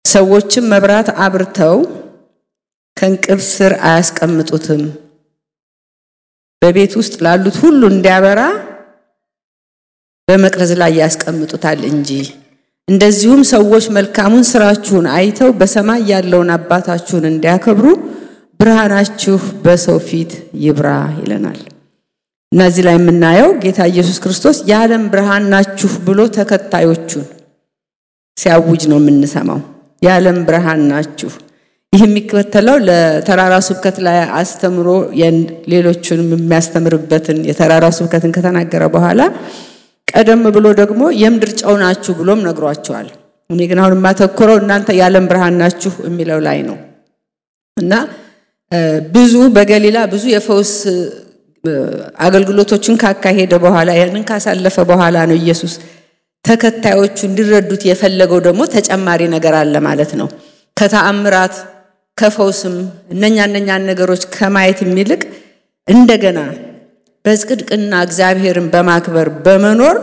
ሰዎችም መብራት አብርተው ከእንቅብ ስር አያስቀምጡትም፣ በቤት ውስጥ ላሉት ሁሉ እንዲያበራ በመቅረዝ ላይ ያስቀምጡታል እንጂ። እንደዚሁም ሰዎች መልካሙን ስራችሁን አይተው በሰማይ ያለውን አባታችሁን እንዲያከብሩ ብርሃናችሁ በሰው ፊት ይብራ ይለናል። እና እዚህ ላይ የምናየው ጌታ ኢየሱስ ክርስቶስ የዓለም ብርሃን ናችሁ ብሎ ተከታዮቹን ሲያውጅ ነው የምንሰማው። የዓለም ብርሃን ናችሁ። ይህ የሚከተለው ለተራራ ስብከት ላይ አስተምሮ ሌሎቹንም የሚያስተምርበትን የተራራ ስብከትን ከተናገረ በኋላ ቀደም ብሎ ደግሞ የምድር ጨው ናችሁ ብሎም ነግሯቸዋል። እኔ ግን አሁን የማተኮረው እናንተ የዓለም ብርሃን ናችሁ የሚለው ላይ ነው እና ብዙ በገሊላ ብዙ የፈውስ አገልግሎቶችን ካካሄደ በኋላ ያንን ካሳለፈ በኋላ ነው ኢየሱስ ተከታዮቹ እንዲረዱት የፈለገው ደግሞ ተጨማሪ ነገር አለ ማለት ነው። ከተአምራት ከፈውስም እነኛ እነኛን ነገሮች ከማየት የሚልቅ እንደገና በጽድቅና እግዚአብሔርን በማክበር በመኖር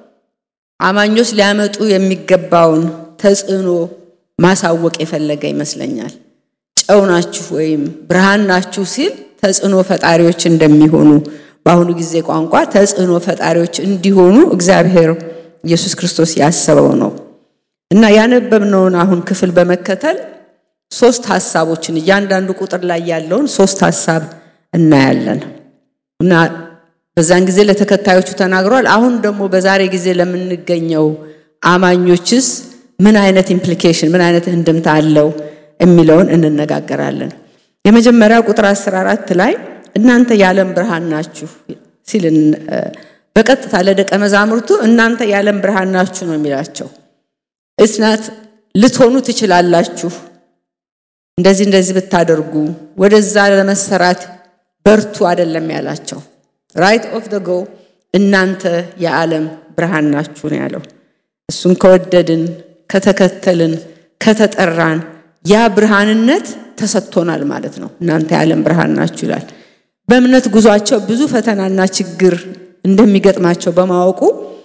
አማኞች ሊያመጡ የሚገባውን ተጽዕኖ ማሳወቅ የፈለገ ይመስለኛል። ጨው ናችሁ ወይም ብርሃን ናችሁ ሲል ተጽዕኖ ፈጣሪዎች እንደሚሆኑ በአሁኑ ጊዜ ቋንቋ ተጽዕኖ ፈጣሪዎች እንዲሆኑ እግዚአብሔር ኢየሱስ ክርስቶስ ያሰበው ነው እና ያነበብነውን አሁን ክፍል በመከተል ሶስት ሀሳቦችን እያንዳንዱ ቁጥር ላይ ያለውን ሶስት ሀሳብ እናያለን እና በዛን ጊዜ ለተከታዮቹ ተናግሯል። አሁን ደግሞ በዛሬ ጊዜ ለምንገኘው አማኞችስ ምን አይነት ኢምፕሊኬሽን ምን አይነት እንድምታ አለው የሚለውን እንነጋገራለን። የመጀመሪያው ቁጥር 14 ላይ እናንተ የዓለም ብርሃን ናችሁ ሲል በቀጥታ ለደቀ መዛሙርቱ እናንተ የዓለም ብርሃን ናችሁ ነው የሚላቸው። እስናት ልትሆኑ ትችላላችሁ፣ እንደዚህ እንደዚህ ብታደርጉ ወደዛ ለመሰራት በርቱ አይደለም ያላቸው። ራይት ኦፍ ደ ጎ እናንተ የዓለም ብርሃን ናችሁ ነው ያለው። እሱን ከወደድን ከተከተልን ከተጠራን ያ ብርሃንነት ተሰጥቶናል ማለት ነው። እናንተ የዓለም ብርሃን ናችሁ ይላል። በእምነት ጉዟቸው ብዙ ፈተናና ችግር እንደሚገጥማቸው በማወቁ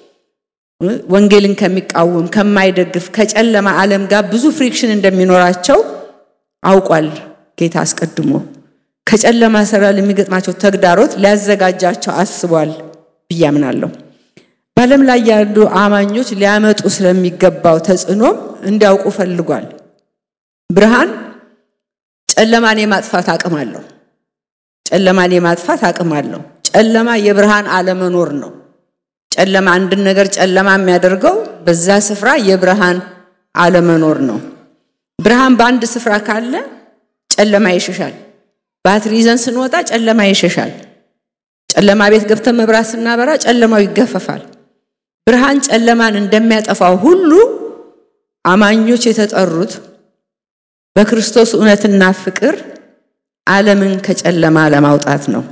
ወንጌልን ከሚቃወም ከማይደግፍ ከጨለማ ዓለም ጋር ብዙ ፍሪክሽን እንደሚኖራቸው አውቋል ጌታ አስቀድሞ። ከጨለማ ስራ ለሚገጥማቸው ተግዳሮት ሊያዘጋጃቸው አስቧል ብዬ አምናለሁ። በዓለም ላይ ያሉ አማኞች ሊያመጡ ስለሚገባው ተጽዕኖም እንዲያውቁ ፈልጓል። ብርሃን ጨለማን የማጥፋት አቅም አለው። ጨለማን የማጥፋት አቅም አለው። ጨለማ የብርሃን አለመኖር ነው። ጨለማ አንድን ነገር ጨለማ የሚያደርገው በዛ ስፍራ የብርሃን አለመኖር ነው። ብርሃን በአንድ ስፍራ ካለ ጨለማ ይሸሻል። ባትሪ ይዘን ስንወጣ ጨለማ ይሸሻል። ጨለማ ቤት ገብተን መብራት ስናበራ ጨለማው ይገፈፋል። ብርሃን ጨለማን እንደሚያጠፋው ሁሉ አማኞች የተጠሩት በክርስቶስ እውነትና ፍቅር ዓለምን ከጨለማ ለማውጣት ነው።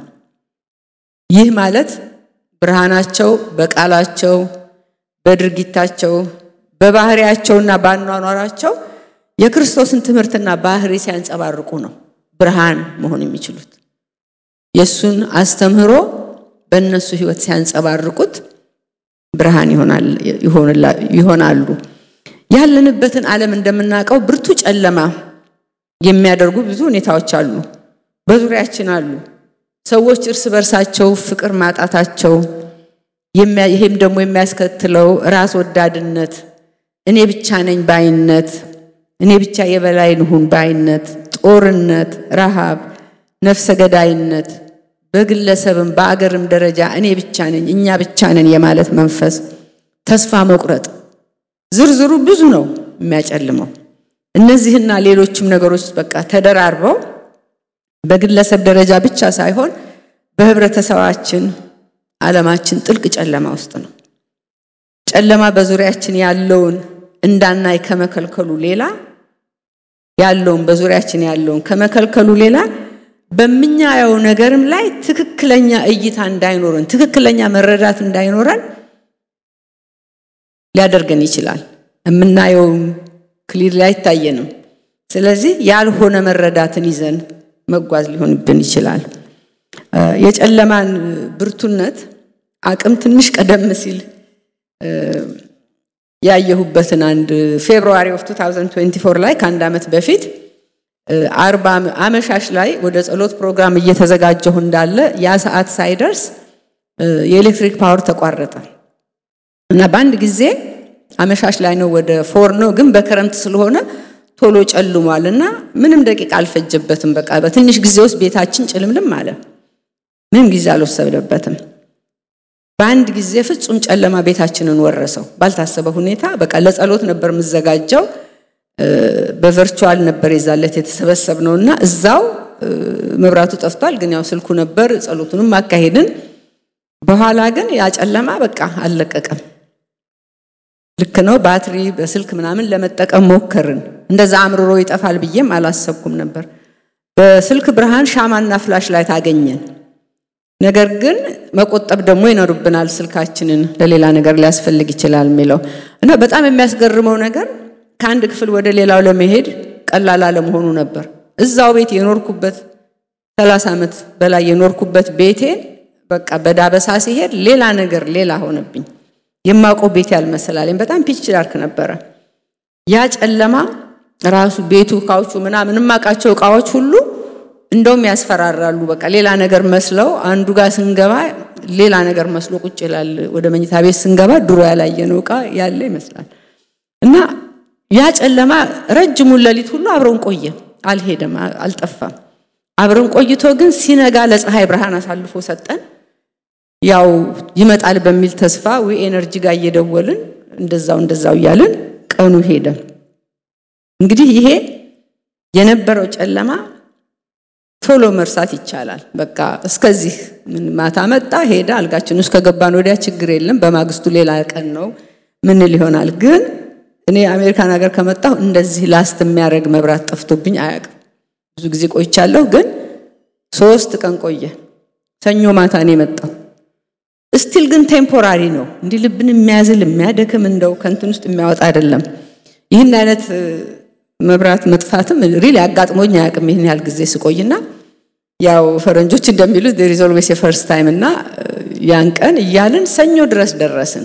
ይህ ማለት ብርሃናቸው በቃላቸው፣ በድርጊታቸው፣ በባህሪያቸውና በአኗኗራቸው የክርስቶስን ትምህርትና ባህሪ ሲያንጸባርቁ ነው ብርሃን መሆን የሚችሉት። የእሱን አስተምህሮ በእነሱ ሕይወት ሲያንጸባርቁት ብርሃን ይሆናሉ። ያለንበትን ዓለም እንደምናውቀው ብርቱ ጨለማ የሚያደርጉ ብዙ ሁኔታዎች አሉ፣ በዙሪያችን አሉ። ሰዎች እርስ በርሳቸው ፍቅር ማጣታቸው፣ ይህም ደግሞ የሚያስከትለው ራስ ወዳድነት፣ እኔ ብቻ ነኝ ባይነት፣ እኔ ብቻ የበላይ ልሁን ባይነት፣ ጦርነት፣ ረሃብ፣ ነፍሰ ገዳይነት፣ በግለሰብም በአገርም ደረጃ እኔ ብቻ ነኝ እኛ ብቻ ነን የማለት መንፈስ፣ ተስፋ መቁረጥ፣ ዝርዝሩ ብዙ ነው የሚያጨልመው። እነዚህና ሌሎችም ነገሮች በቃ ተደራርበው በግለሰብ ደረጃ ብቻ ሳይሆን በህብረተሰባችን፣ ዓለማችን ጥልቅ ጨለማ ውስጥ ነው። ጨለማ በዙሪያችን ያለውን እንዳናይ ከመከልከሉ ሌላ ያለውን በዙሪያችን ያለውን ከመከልከሉ ሌላ በምናየው ነገርም ላይ ትክክለኛ እይታ እንዳይኖረን ትክክለኛ መረዳት እንዳይኖረን ሊያደርገን ይችላል። የምናየውም ክሊር ላይ አይታየንም። ስለዚህ ያልሆነ መረዳትን ይዘን መጓዝ ሊሆንብን ይችላል። የጨለማን ብርቱነት አቅም ትንሽ ቀደም ሲል ያየሁበትን አንድ ፌብሩዋሪ ኦፍ 2024 ላይ ከአንድ ዓመት በፊት አርባ አመሻሽ ላይ ወደ ጸሎት ፕሮግራም እየተዘጋጀሁ እንዳለ ያ ሰዓት ሳይደርስ የኤሌክትሪክ ፓወር ተቋረጠ እና በአንድ ጊዜ አመሻሽ ላይ ነው ወደ ፎር ነው ግን በክረምት ስለሆነ ቶሎ ጨልሟል እና ምንም ደቂቃ አልፈጀበትም። በቃ በትንሽ ጊዜ ውስጥ ቤታችን ጭልምልም አለ። ምንም ጊዜ አልወሰደበትም። በአንድ ጊዜ ፍጹም ጨለማ ቤታችንን ወረሰው ባልታሰበ ሁኔታ። በቃ ለጸሎት ነበር የምዘጋጀው። በቨርቹዋል ነበር የዛለት የተሰበሰብነው እና እዛው መብራቱ ጠፍቷል፣ ግን ያው ስልኩ ነበር። ጸሎቱንም አካሄድን። በኋላ ግን ያ ጨለማ በቃ አልለቀቀም። ልክ ነው። ባትሪ በስልክ ምናምን ለመጠቀም ሞከርን። እንደዛ አምርሮ ይጠፋል ብዬም አላሰብኩም ነበር። በስልክ ብርሃን ሻማና ፍላሽ ላይ ታገኘን። ነገር ግን መቆጠብ ደግሞ ይኖርብናል። ስልካችንን ለሌላ ነገር ሊያስፈልግ ይችላል የሚለው እና በጣም የሚያስገርመው ነገር ከአንድ ክፍል ወደ ሌላው ለመሄድ ቀላል አለመሆኑ ነበር። እዛው ቤት የኖርኩበት ሰላሳ ዓመት በላይ የኖርኩበት ቤቴን በቃ በዳበሳ ሲሄድ ሌላ ነገር ሌላ ሆነብኝ። የማውቀው ቤት ያልመሰላለኝ በጣም ፒች ዳርክ ነበረ። ያ ጨለማ ራሱ ቤቱ ካውቹ ምናምን የማውቃቸው እቃዎች ሁሉ እንደውም ያስፈራራሉ። በቃ ሌላ ነገር መስለው አንዱ ጋር ስንገባ ሌላ ነገር መስሎ ቁጭ ይላል። ወደ መኝታ ቤት ስንገባ ድሮ ያላየነው እቃ ያለ ይመስላል። እና ያ ጨለማ ረጅሙን ሌሊት ሁሉ አብረን ቆየ፣ አልሄደም፣ አልጠፋም። አብረን ቆይቶ ግን ሲነጋ ለፀሐይ ብርሃን አሳልፎ ሰጠን። ያው ይመጣል በሚል ተስፋ ዊ ኤነርጂ ጋር እየደወልን እንደዛው እንደዛው እያልን ቀኑ ሄደ። እንግዲህ ይሄ የነበረው ጨለማ ቶሎ መርሳት ይቻላል። በቃ እስከዚህ ምን ማታ መጣ ሄደ፣ አልጋችን ውስጥ ከገባን ወዲያ ችግር የለም። በማግስቱ ሌላ ቀን ነው ምንል ይሆናል። ግን እኔ አሜሪካን ሀገር ከመጣሁ እንደዚህ ላስት የሚያደርግ መብራት ጠፍቶብኝ አያውቅም። ብዙ ጊዜ ቆይቻለሁ፣ ግን ሶስት ቀን ቆየ። ሰኞ ማታ ነው የመጣው። እስቲል ግን ቴምፖራሪ ነው። እንዲህ ልብን የሚያዝል የሚያደክም እንደው ከንትን ውስጥ የሚያወጣ አይደለም። ይህን አይነት መብራት መጥፋትም ሪል አጋጥሞኝ አያውቅም። ይህን ያህል ጊዜ ስቆይና ያው ፈረንጆች እንደሚሉት ዜር ኢዝ ኦልዌይስ የፈርስት ታይም እና ያን ቀን እያልን ሰኞ ድረስ ደረስን።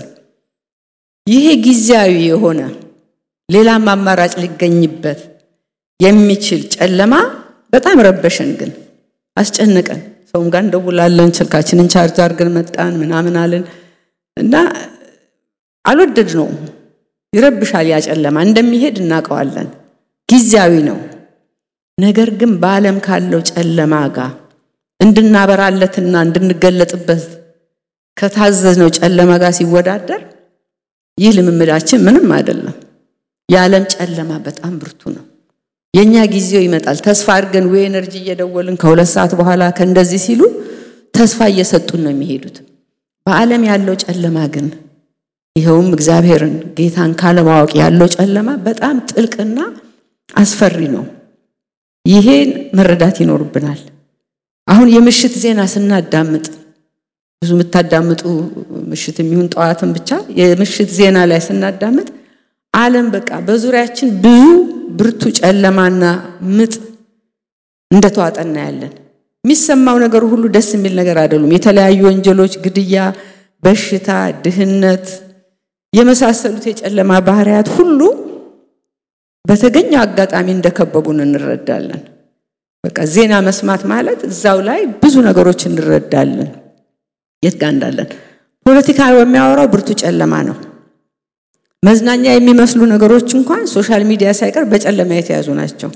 ይሄ ጊዜያዊ የሆነ ሌላም አማራጭ ሊገኝበት የሚችል ጨለማ በጣም ረበሸን፣ ግን አስጨነቀን። ሰውም ጋር እንደውላለን፣ ስልካችንን ቻርጅ አድርገን መጣን ምናምን አለን እና አልወደድ ነው። ይረብሻል። ያ ጨለማ እንደሚሄድ እናውቀዋለን። ጊዜያዊ ነው። ነገር ግን በዓለም ካለው ጨለማ ጋር እንድናበራለትና እንድንገለጥበት ከታዘዝነው ጨለማ ጋር ሲወዳደር ይህ ልምምዳችን ምንም አይደለም። የዓለም ጨለማ በጣም ብርቱ ነው። የእኛ ጊዜው ይመጣል። ተስፋ አድርገን ወይ ኤነርጂ እየደወልን ከሁለት ሰዓት በኋላ ከእንደዚህ ሲሉ ተስፋ እየሰጡን ነው የሚሄዱት። በዓለም ያለው ጨለማ ግን ይኸውም እግዚአብሔርን ጌታን ካለማወቅ ያለው ጨለማ በጣም ጥልቅና አስፈሪ ነው። ይሄን መረዳት ይኖርብናል። አሁን የምሽት ዜና ስናዳምጥ ብዙ የምታዳምጡ ምሽት የሚሆን ጠዋትን ብቻ የምሽት ዜና ላይ ስናዳምጥ ዓለም በቃ በዙሪያችን ብዙ ብርቱ ጨለማና ምጥ እንደተዋጠ እናያለን። የሚሰማው ነገር ሁሉ ደስ የሚል ነገር አይደሉም። የተለያዩ ወንጀሎች፣ ግድያ፣ በሽታ፣ ድህነት የመሳሰሉት የጨለማ ባህሪያት ሁሉ በተገኘው አጋጣሚ እንደከበቡን እንረዳለን። በቃ ዜና መስማት ማለት እዛው ላይ ብዙ ነገሮች እንረዳለን የት ጋር እንዳለን። ፖለቲካ የሚያወራው ብርቱ ጨለማ ነው። መዝናኛ የሚመስሉ ነገሮች እንኳን ሶሻል ሚዲያ ሳይቀር በጨለማ የተያዙ ናቸው።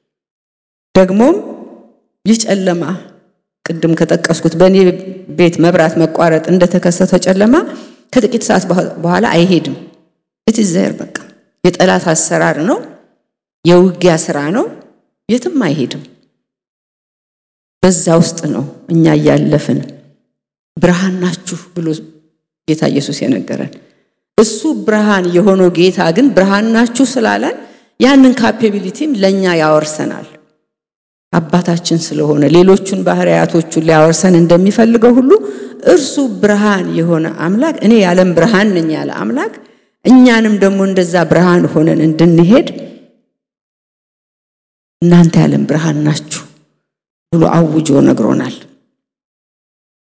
ደግሞም ይህ ጨለማ ቅድም ከጠቀስኩት በእኔ ቤት መብራት መቋረጥ እንደተከሰተው ጨለማ ከጥቂት ሰዓት በኋላ አይሄድም። ኢትዘር በቃ የጠላት አሰራር ነው፣ የውጊያ ስራ ነው። የትም አይሄድም። በዛ ውስጥ ነው እኛ እያለፍን ብርሃን ናችሁ ብሎ ጌታ ኢየሱስ የነገረን። እሱ ብርሃን የሆነው ጌታ ግን ብርሃን ናችሁ ስላለን ያንን ካፔቢሊቲም ለእኛ ያወርሰናል። አባታችን ስለሆነ ሌሎቹን ባህሪያቶቹን ሊያወርሰን እንደሚፈልገው ሁሉ እርሱ ብርሃን የሆነ አምላክ እኔ የዓለም ብርሃን ነኝ ያለ አምላክ እኛንም ደግሞ እንደዛ ብርሃን ሆነን እንድንሄድ እናንተ የዓለም ብርሃን ናችሁ ብሎ አውጆ ነግሮናል።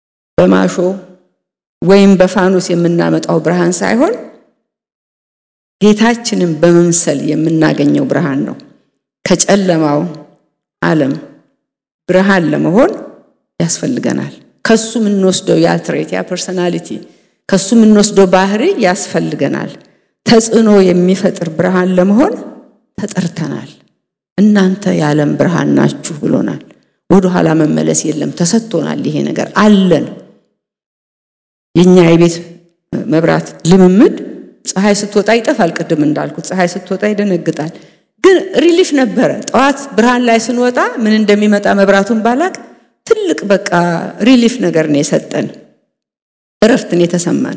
በማሾ ወይም በፋኖስ የምናመጣው ብርሃን ሳይሆን ጌታችንን በመምሰል የምናገኘው ብርሃን ነው። ከጨለማው ዓለም ብርሃን ለመሆን ያስፈልገናል። ከሱ የምንወስደው ያ ትሬት ያ ፐርሰናሊቲ ከሱ የምንወስደው ባህሪ ያስፈልገናል። ተጽዕኖ የሚፈጥር ብርሃን ለመሆን ተጠርተናል። እናንተ የዓለም ብርሃን ናችሁ ብሎናል። ወደ ኋላ መመለስ የለም። ተሰጥቶናል። ይሄ ነገር አለን። የኛ የቤት መብራት ልምምድ ፀሐይ ስትወጣ ይጠፋል። ቅድም እንዳልኩት ፀሐይ ስትወጣ ይደነግጣል። ግን ሪሊፍ ነበረ። ጠዋት ብርሃን ላይ ስንወጣ ምን እንደሚመጣ መብራቱን ባላቅ ትልቅ በቃ ሪሊፍ ነገር ነው የሰጠን፣ እረፍትን የተሰማን።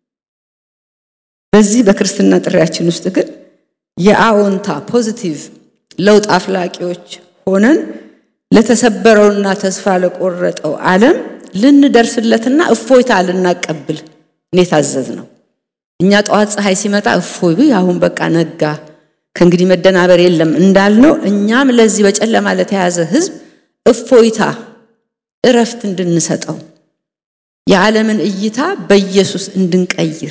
በዚህ በክርስትና ጥሪያችን ውስጥ ግን የአዎንታ ፖዚቲቭ ለውጥ አፍላቂዎች ሆነን ለተሰበረውና ተስፋ ለቆረጠው ዓለም ልንደርስለትና እፎይታ ልናቀብል እኔ ታዘዝ ነው። እኛ ጠዋት ፀሐይ ሲመጣ እፎይ አሁን በቃ ነጋ፣ ከእንግዲህ መደናበር የለም እንዳልነው እኛም ለዚህ በጨለማ ለተያዘ ሕዝብ እፎይታ እረፍት እንድንሰጠው የዓለምን እይታ በኢየሱስ እንድንቀይር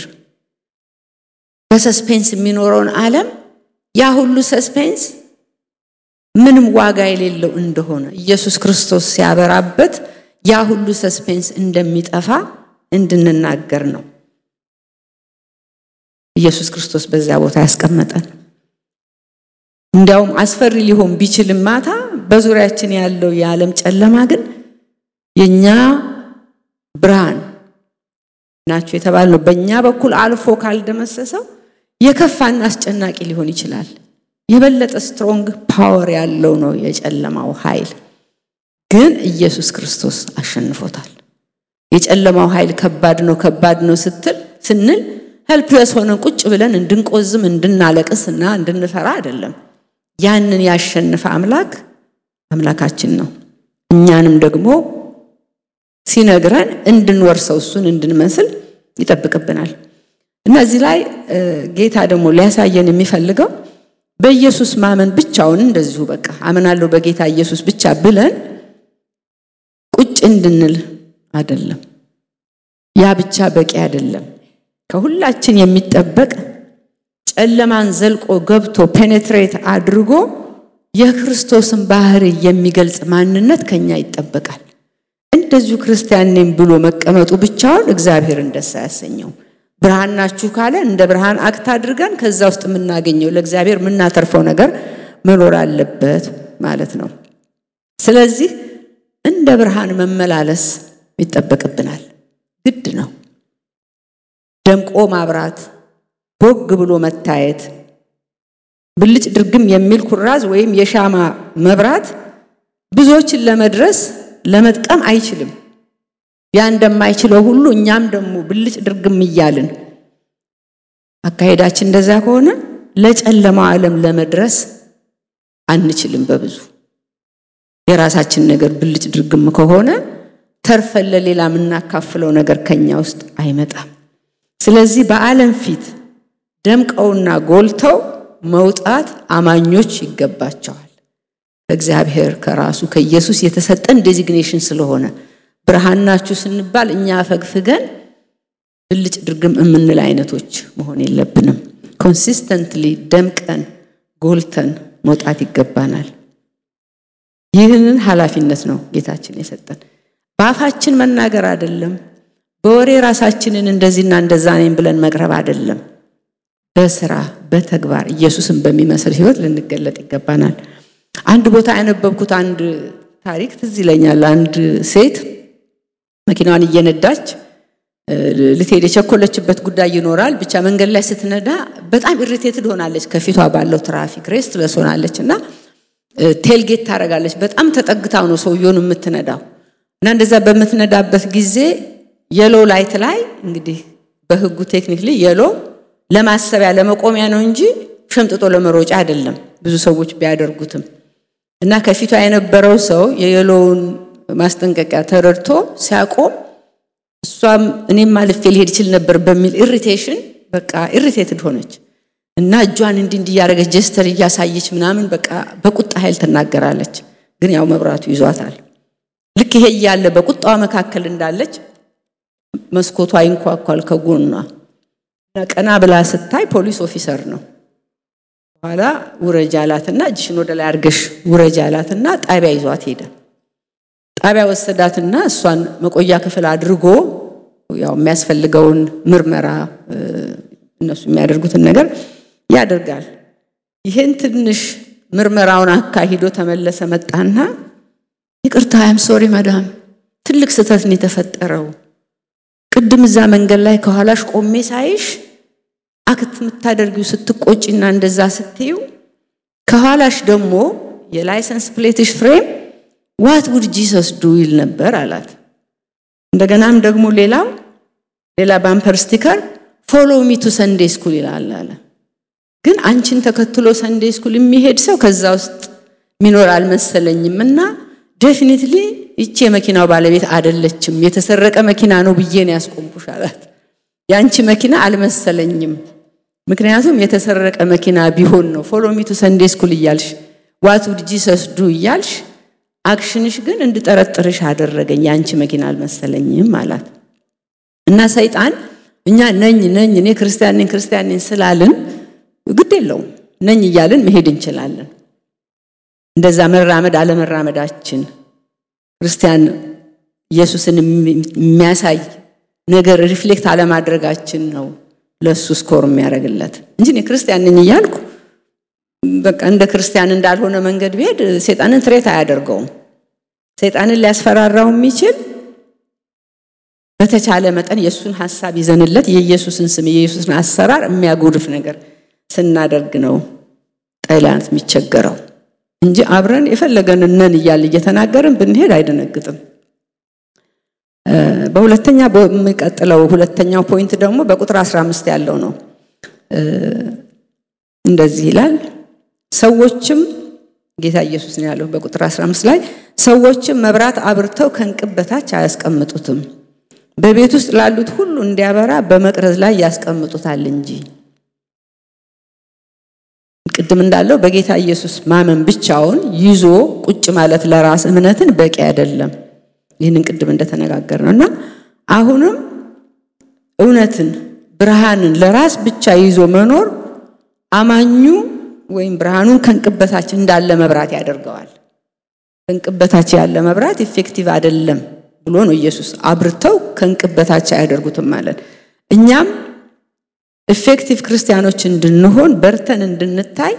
በሰስፔንስ የሚኖረውን ዓለም ያ ሁሉ ሰስፔንስ ምንም ዋጋ የሌለው እንደሆነ ኢየሱስ ክርስቶስ ሲያበራበት ያ ሁሉ ሰስፔንስ እንደሚጠፋ እንድንናገር ነው ኢየሱስ ክርስቶስ በዚያ ቦታ ያስቀመጠን። እንዲያውም አስፈሪ ሊሆን ቢችልም ማታ በዙሪያችን ያለው የዓለም ጨለማ ግን የኛ ብርሃን ናቸው የተባልነው በእኛ በኩል አልፎ ካልደመሰሰው የከፋና አስጨናቂ ሊሆን ይችላል። የበለጠ ስትሮንግ ፓወር ያለው ነው የጨለማው ኃይል። ግን ኢየሱስ ክርስቶስ አሸንፎታል። የጨለማው ኃይል ከባድ ነው ከባድ ነው ስትል ስንል ሄልፕለስ ሆነን ቁጭ ብለን እንድንቆዝም እንድናለቅስ እና እንድንፈራ አይደለም። ያንን ያሸነፈ አምላክ አምላካችን ነው። እኛንም ደግሞ ሲነግረን እንድንወርሰው እሱን እንድንመስል ይጠብቅብናል። እና እዚህ ላይ ጌታ ደግሞ ሊያሳየን የሚፈልገው በኢየሱስ ማመን ብቻውን እንደዚሁ በቃ አምናለሁ በጌታ ኢየሱስ ብቻ ብለን ቁጭ እንድንል አይደለም። ያ ብቻ በቂ አይደለም። ከሁላችን የሚጠበቅ ጨለማን ዘልቆ ገብቶ ፔኔትሬት አድርጎ የክርስቶስን ባህሪ የሚገልጽ ማንነት ከኛ ይጠበቃል። እንደዚሁ ክርስቲያን ነኝ ብሎ መቀመጡ ብቻውን እግዚአብሔርን ደስ አያሰኘው። ብርሃን ናችሁ ካለ እንደ ብርሃን አክት አድርገን ከዛ ውስጥ የምናገኘው ለእግዚአብሔር የምናተርፈው ነገር መኖር አለበት ማለት ነው። ስለዚህ እንደ ብርሃን መመላለስ ይጠበቅብናል፣ ግድ ነው። ደምቆ ማብራት፣ ቦግ ብሎ መታየት፣ ብልጭ ድርግም የሚል ኩራዝ ወይም የሻማ መብራት ብዙዎችን ለመድረስ ለመጥቀም አይችልም። ያ እንደማይችለው ሁሉ እኛም ደግሞ ብልጭ ድርግም እያልን አካሄዳችን እንደዛ ከሆነ ለጨለማው ዓለም ለመድረስ አንችልም። በብዙ የራሳችን ነገር ብልጭ ድርግም ከሆነ ተርፈን ለሌላ የምናካፍለው ነገር ከኛ ውስጥ አይመጣም። ስለዚህ በዓለም ፊት ደምቀውና ጎልተው መውጣት አማኞች ይገባቸዋል። ከእግዚአብሔር ከራሱ ከኢየሱስ የተሰጠን ዴዚግኔሽን ስለሆነ ብርሃን ናችሁ ስንባል እኛ ፈግፍገን ብልጭ ድርግም የምንል አይነቶች መሆን የለብንም። ኮንሲስተንትሊ ደምቀን ጎልተን መውጣት ይገባናል። ይህንን ኃላፊነት ነው ጌታችን የሰጠን። በአፋችን መናገር አይደለም፣ በወሬ ራሳችንን እንደዚህና እንደዛ ነኝ ብለን መቅረብ አይደለም። በስራ በተግባር ኢየሱስን በሚመስል ሕይወት ልንገለጥ ይገባናል። አንድ ቦታ ያነበብኩት አንድ ታሪክ ትዝ ይለኛል። አንድ ሴት መኪናዋን እየነዳች ልትሄድ የቸኮለችበት ጉዳይ ይኖራል። ብቻ መንገድ ላይ ስትነዳ በጣም ኢሪቴትድ ሆናለች። ከፊቷ ባለው ትራፊክ ሬስትለስ ሆናለች እና ቴልጌት ታደርጋለች። በጣም ተጠግታው ነው ሰውየውን የምትነዳው እና እንደዛ በምትነዳበት ጊዜ የሎ ላይት ላይ እንግዲህ በህጉ ቴክኒክሊ የሎ ለማሰቢያ ለመቆሚያ ነው እንጂ ሸምጥጦ ለመሮጫ አይደለም። ብዙ ሰዎች ቢያደርጉትም እና ከፊቷ የነበረው ሰው የየሎውን ማስጠንቀቂያ ተረድቶ ሲያቆም እሷም እኔም አልፌ ሊሄድ ይችል ነበር በሚል ኢሪቴሽን በቃ ኢሪቴትድ ሆነች እና እጇን እንዲህ እንዲህ እያደረገች ጀስተር እያሳየች ምናምን በቃ በቁጣ ኃይል ትናገራለች። ግን ያው መብራቱ ይዟታል። ልክ ይሄ እያለ በቁጣዋ መካከል እንዳለች መስኮቷ ይንኳኳል ከጎኗ ቀና ብላ ስታይ ፖሊስ ኦፊሰር ነው። በኋላ ውረጅ አላትና እጅሽን ወደ ላይ አድርገሽ ውረጅ አላትና ጣቢያ ይዟት ሄደ። ጣቢያ ወሰዳትና እሷን መቆያ ክፍል አድርጎ ያው የሚያስፈልገውን ምርመራ እነሱ የሚያደርጉትን ነገር ያደርጋል። ይህን ትንሽ ምርመራውን አካሂዶ ተመለሰ። መጣና ይቅርታ አይም ሶሪ መዳም፣ ትልቅ ስህተት ነው የተፈጠረው። ቅድም እዛ መንገድ ላይ ከኋላሽ ቆሜ ሳይሽ አክት የምታደርጊው ስትቆጪና እንደዛ ስትዩ ከኋላሽ ደግሞ የላይሰንስ ፕሌትሽ ፍሬም ዋት ውድ ጂሰስ ዱ ይል ነበር አላት። እንደገናም ደግሞ ሌላው ሌላ ባምፐር ስቲከር ፎሎ ሚ ቱ ሰንዴ ስኩል ይላል አለ። ግን አንቺን ተከትሎ ሰንዴ ስኩል የሚሄድ ሰው ከዛ ውስጥ ሚኖር አልመሰለኝም እና ዴፊኒትሊ ይቺ የመኪናው ባለቤት አደለችም፣ የተሰረቀ መኪና ነው ብዬ ነው ያስቆምኩሽ አላት። የአንቺ መኪና አልመሰለኝም፣ ምክንያቱም የተሰረቀ መኪና ቢሆን ነው ፎሎ ሚ ቱ ሰንዴ ስኩል እያልሽ ዋት ውድ ጂሰስ ዱ እያልሽ አክሽንሽ ግን እንድጠረጥርሽ አደረገኝ፣ የአንቺ መኪና አልመሰለኝም አላት። እና ሰይጣን እኛ ነኝ ነኝ እኔ ክርስቲያን ነኝ ክርስቲያን ነኝ ስላልን ግድ የለውም ነኝ እያልን መሄድ እንችላለን። እንደዛ መራመድ አለመራመዳችን ክርስቲያን ኢየሱስን የሚያሳይ ነገር ሪፍሌክት አለማድረጋችን ነው ለእሱ ስኮር የሚያደርግለት እንጂ እኔ ክርስቲያን ነኝ እያልኩ በቃ እንደ ክርስቲያን እንዳልሆነ መንገድ ቢሄድ ሰይጣንን ትሬት አያደርገውም። ሰይጣንን ሊያስፈራራው የሚችል በተቻለ መጠን የእሱን ሀሳብ ይዘንለት የኢየሱስን ስም የኢየሱስን አሰራር የሚያጎድፍ ነገር ስናደርግ ነው ጠላት የሚቸገረው እንጂ አብረን የፈለገን ነን እያለ እየተናገርን ብንሄድ አይደነግጥም። በሁለተኛ በሚቀጥለው ሁለተኛው ፖይንት ደግሞ በቁጥር 15 ያለው ነው። እንደዚህ ይላል ሰዎችም ጌታ ኢየሱስ ነው ያለው በቁጥር 15 ላይ ሰዎችም መብራት አብርተው ከእንቅብ በታች አያስቀምጡትም፣ በቤት ውስጥ ላሉት ሁሉ እንዲያበራ በመቅረዝ ላይ ያስቀምጡታል እንጂ። ቅድም እንዳለው በጌታ ኢየሱስ ማመን ብቻውን ይዞ ቁጭ ማለት ለራስ እምነትን በቂ አይደለም። ይህንን ቅድም እንደተነጋገር ነው እና አሁንም እውነትን ብርሃንን ለራስ ብቻ ይዞ መኖር አማኙ ወይም ብርሃኑን ከእንቅበታች እንዳለ መብራት ያደርገዋል። ከእንቅበታች ያለ መብራት ኢፌክቲቭ አይደለም ብሎ ነው ኢየሱስ። አብርተው ከእንቅበታች አያደርጉትም ማለት እኛም ኢፌክቲቭ ክርስቲያኖች እንድንሆን በርተን እንድንታይ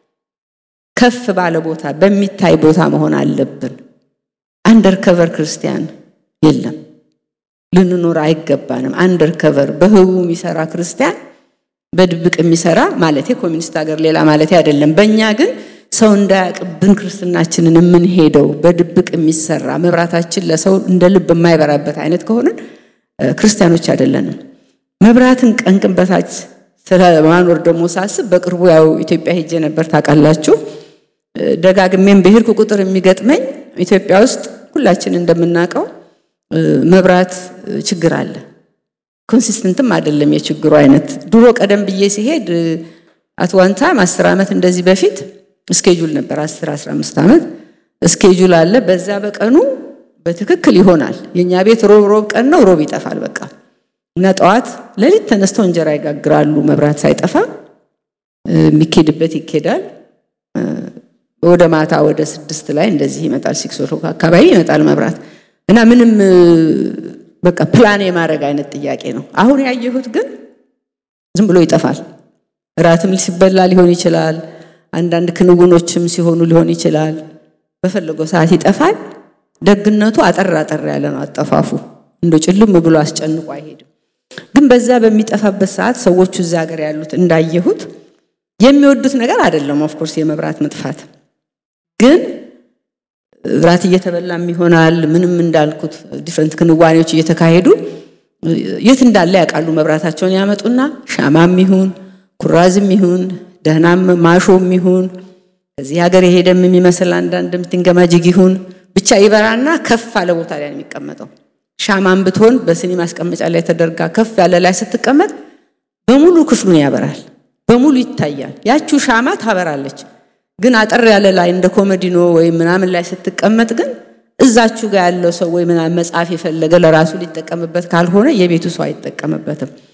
ከፍ ባለ ቦታ በሚታይ ቦታ መሆን አለብን። አንደር ከቨር ክርስቲያን የለም፣ ልንኖር አይገባንም። አንደር ከቨር በህቡ የሚሰራ ክርስቲያን በድብቅ የሚሰራ ማለት ኮሚኒስት ሀገር ሌላ ማለት አይደለም። በእኛ ግን ሰው እንዳያቅብን ክርስትናችንን የምንሄደው በድብቅ የሚሰራ መብራታችን ለሰው እንደ ልብ የማይበራበት አይነት ከሆንን ክርስቲያኖች አይደለንም። መብራትን ቀንቅን በታች ስለማኖር ደግሞ ሳስብ በቅርቡ ያው ኢትዮጵያ ሄጄ ነበር ታውቃላችሁ። ደጋግሜም በሄድኩ ቁጥር የሚገጥመኝ ኢትዮጵያ ውስጥ ሁላችን እንደምናውቀው መብራት ችግር አለ። ኮንሲስተንትም አይደለም የችግሩ አይነት። ድሮ ቀደም ብዬ ሲሄድ አት ዋን ታይም አስር ዓመት እንደዚህ በፊት ስኬጁል ነበር። አስር አስራ አምስት ዓመት ስኬጁል አለ። በዛ በቀኑ በትክክል ይሆናል። የእኛ ቤት ሮብ ሮብ ቀን ነው፣ ሮብ ይጠፋል በቃ እና ጠዋት ሌሊት ተነስተው እንጀራ ይጋግራሉ። መብራት ሳይጠፋ የሚኬድበት ይኬዳል። ወደ ማታ ወደ ስድስት ላይ እንደዚህ ይመጣል። ሲክስ ኦክሎክ አካባቢ ይመጣል መብራት እና ምንም በቃ ፕላን የማድረግ አይነት ጥያቄ ነው። አሁን ያየሁት ግን ዝም ብሎ ይጠፋል። እራትም ሲበላ ሊሆን ይችላል። አንዳንድ ክንውኖችም ሲሆኑ ሊሆን ይችላል። በፈለገው ሰዓት ይጠፋል። ደግነቱ አጠር አጠር ያለ ነው አጠፋፉ። እንደ ጭልም ብሎ አስጨንቆ አይሄድም። ግን በዛ በሚጠፋበት ሰዓት ሰዎቹ እዛ ሀገር ያሉት እንዳየሁት የሚወዱት ነገር አይደለም። ኦፍኮርስ የመብራት መጥፋት ግን ራት እየተበላም ይሆናል። ምንም እንዳልኩት ዲፍረንት ክንዋኔዎች እየተካሄዱ የት እንዳለ ያውቃሉ። መብራታቸውን ያመጡና ሻማም ይሁን ኩራዝም ይሁን ደህናም ማሾም ይሁን ከዚህ ሀገር የሄደም የሚመስል አንዳንድ ምትንገማጅግ ይሁን ብቻ ይበራና ከፍ አለ ቦታ ላይ ነው የሚቀመጠው። ሻማም ብትሆን በስኒ ማስቀመጫ ላይ ተደርጋ ከፍ ያለ ላይ ስትቀመጥ በሙሉ ክፍሉን ያበራል፣ በሙሉ ይታያል። ያቺው ሻማ ታበራለች። ግን አጠር ያለ ላይ እንደ ኮመዲኖ ወይም ምናምን ላይ ስትቀመጥ ግን እዛችሁ ጋር ያለው ሰው ወይ ምናምን መጽሐፍ የፈለገ ለራሱ ሊጠቀምበት ካልሆነ የቤቱ ሰው አይጠቀምበትም።